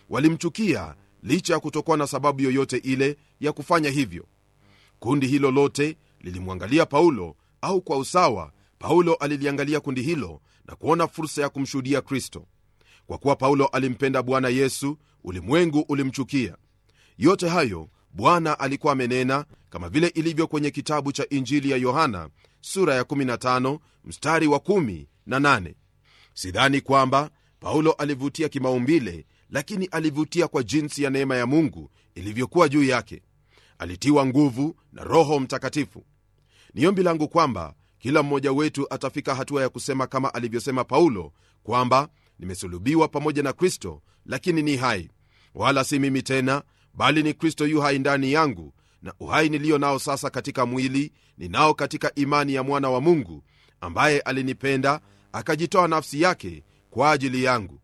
walimchukia licha ya kutokuwa na sababu yoyote ile ya kufanya hivyo kundi hilo lote lilimwangalia paulo au kwa usawa paulo aliliangalia kundi hilo na kuona fursa ya kumshuhudia kristo kwa kuwa paulo alimpenda bwana yesu ulimwengu ulimchukia yote hayo bwana alikuwa amenena kama vile ilivyo kwenye kitabu cha injili ya yohana sura ya 15 mstari wa 1 na 8 sidhani kwamba paulo alivutia kimaumbile lakini alivutia kwa jinsi ya neema ya mungu ilivyokuwa juu yake alitiwa nguvu na roho mtakatifu ni ombi langu kwamba kila mmoja wetu atafika hatua ya kusema kama alivyosema paulo kwamba nimesulubiwa pamoja na kristo lakini ni hai wala si mimi tena bali ni kristo yu hai ndani yangu na uhai niliyo nao sasa katika mwili ninao katika imani ya mwana wa mungu ambaye alinipenda akajitoa nafsi yake kwa ajili yangu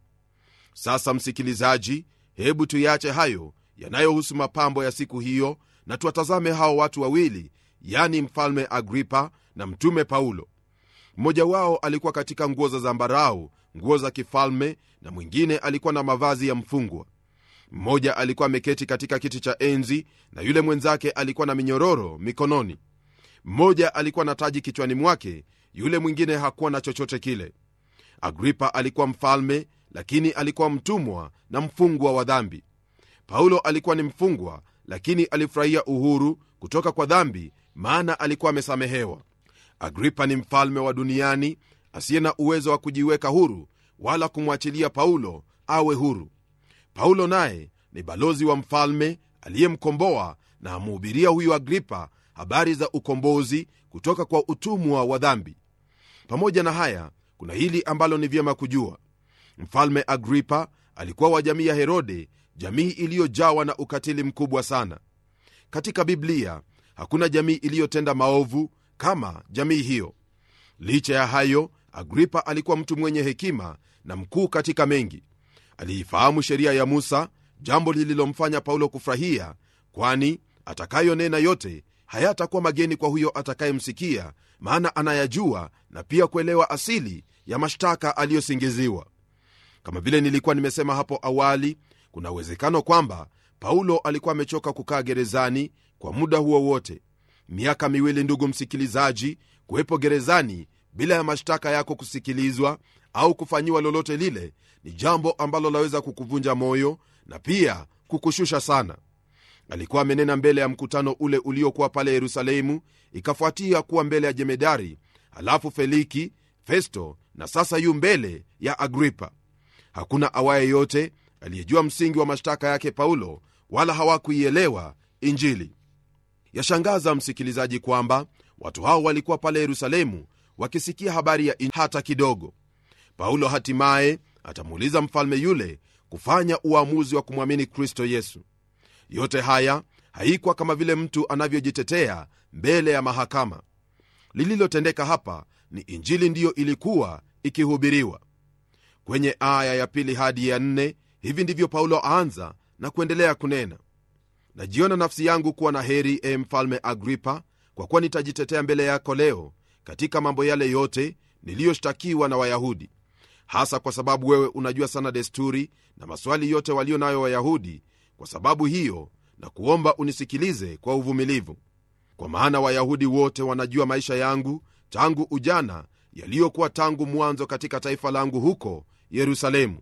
sasa msikilizaji hebu tuyache hayo yanayohusu mapambo ya siku hiyo na tuwatazame hao watu wawili yani mfalme agripa na mtume paulo mmoja wao alikuwa katika nguo za zambarau nguo za kifalme na mwingine alikuwa na mavazi ya mfungwa mmoja alikuwa ameketi katika kiti cha enzi na yule mwenzake alikuwa na minyororo mikononi mmoja alikuwa na taji kichwani mwake yule mwingine hakuwa na chochote kile agripa alikuwa mfalme lakini alikuwa mtumwa na mfungwa wa dhambi paulo alikuwa ni mfungwa lakini alifurahia uhuru kutoka kwa dhambi maana alikuwa amesamehewa agripa ni mfalme wa duniani asiye na uwezo wa kujiweka huru wala kumwachilia paulo awe huru paulo naye ni balozi wa mfalme aliyemkomboa na amuhubiria huyu agripa habari za ukombozi kutoka kwa utumwa wa dhambi pamoja na haya kuna hili ambalo ni vyema kujua mfalme agripa alikuwa wa jamii ya herode jamii iliyojawa na ukatili mkubwa sana katika biblia hakuna jamii iliyotenda maovu kama jamii hiyo licha ya hayo agripa alikuwa mtu mwenye hekima na mkuu katika mengi aliifahamu sheria ya musa jambo lililomfanya paulo kufurahia kwani atakayonena yote hayatakuwa mageni kwa huyo atakayemsikia maana anayajua na pia kuelewa asili ya mashtaka aliyosingiziwa kama vile nilikuwa nimesema hapo awali kuna uwezekano kwamba paulo alikuwa amechoka kukaa gerezani kwa muda huo wote miaka miwili ndugu msikilizaji kuwepo gerezani bila ya mashtaka yako kusikilizwa au kufanyiwa lolote lile ni jambo ambalo laweza kukuvunja moyo na pia kukushusha sana alikuwa amenena mbele ya mkutano ule uliokuwa pale yerusalemu ikafuatia kuwa mbele ya jemedari halafu feliki festo na sasa yu mbele ya agripa hakuna awaye yote aliyejua msingi wa mashtaka yake paulo wala hawakuielewa injili yashangaza msikilizaji kwamba watu hao walikuwa pale yerusalemu wakisikia habari ya injili hata kidogo paulo hatimaye atamuuliza mfalme yule kufanya uamuzi wa kumwamini kristo yesu yote haya haikuwa kama vile mtu anavyojitetea mbele ya mahakama lililotendeka hapa ni injili ndiyo ilikuwa ikihubiriwa kwenye aya ya pili hadi ya nne hivi ndivyo paulo aanza na kuendelea kunena najiona nafsi yangu kuwa na heri e mfalme agripa kwa kuwa nitajitetea mbele yako leo katika mambo yale yote niliyoshtakiwa na wayahudi hasa kwa sababu wewe unajua sana desturi na maswali yote walio nayo wayahudi kwa sababu hiyo na kuomba unisikilize kwa uvumilivu kwa maana wayahudi wote wanajua maisha yangu tangu ujana yaliyokuwa tangu mwanzo katika taifa langu huko yerusalemu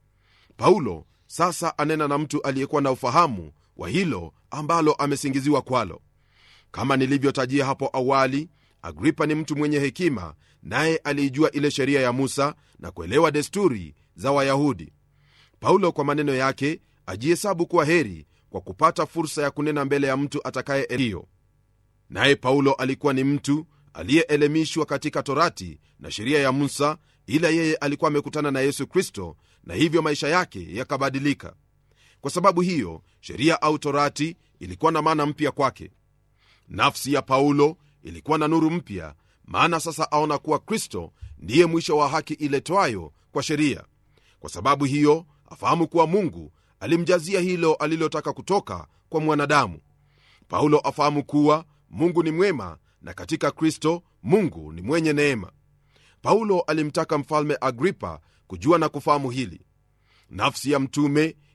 paulo sasa anena na mtu aliyekuwa na ufahamu wa hilo ambalo amesingiziwa kwalo kama nilivyotajia hapo awali agripa ni mtu mwenye hekima naye aliijua ile sheria ya musa na kuelewa desturi za wayahudi paulo kwa maneno yake ajihesabu kuwa heri kwa kupata fursa ya kunena mbele ya mtu atakaye hiyo naye paulo alikuwa ni mtu aliyeelemishwa katika torati na sheria ya musa ila yeye alikuwa amekutana na yesu kristo na hivyo maisha yake yakabadilika kwa sababu hiyo sheria au torati ilikuwa na maana mpya kwake nafsi ya paulo ilikuwa na nuru mpya maana sasa aona kuwa kristo ndiye mwisho wa haki iletwayo kwa sheria kwa sababu hiyo afahamu kuwa mungu alimjazia hilo alilotaka kutoka kwa mwanadamu paulo afahamu kuwa mungu ni mwema na katika kristo mungu ni mwenye neema paulo alimtaka mfalme agripa kujua na kufahamu hili nafsi ya mtume